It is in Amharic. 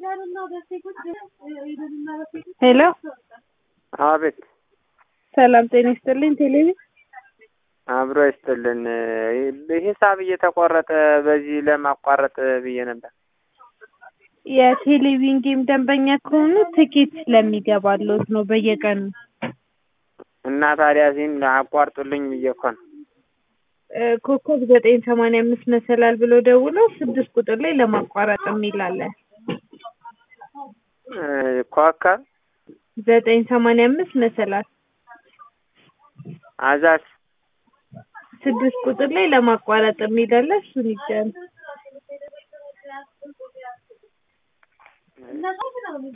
ሄሎ አቤት ሰላም ጤና ይስጥልኝ። ቴሌቪ አብሮ ይስጥልን። ሂሳብ እየተቆረጠ በዚህ ለማቋረጥ ብዬ ነበር። የቴሌቪዥን ጌም ደንበኛ ከሆኑ ትኬት ስለሚገባልዎት ነው በየቀኑ እና ታዲያ ሲን አቋርጡልኝ ብዬ እኮ ነው። እ ኮከብ ዘጠኝ ሰማንያ አምስት መሰላል ብሎ ደውለው ስድስት ቁጥር ላይ ለማቋረጥ የሚል አለ። እ ኮከብ ዘጠኝ ሰማንያ አምስት መሰላል አዛስ ስድስት ቁጥር ላይ ለማቋረጥ የሚል አለ። እሱን ይጫኑ።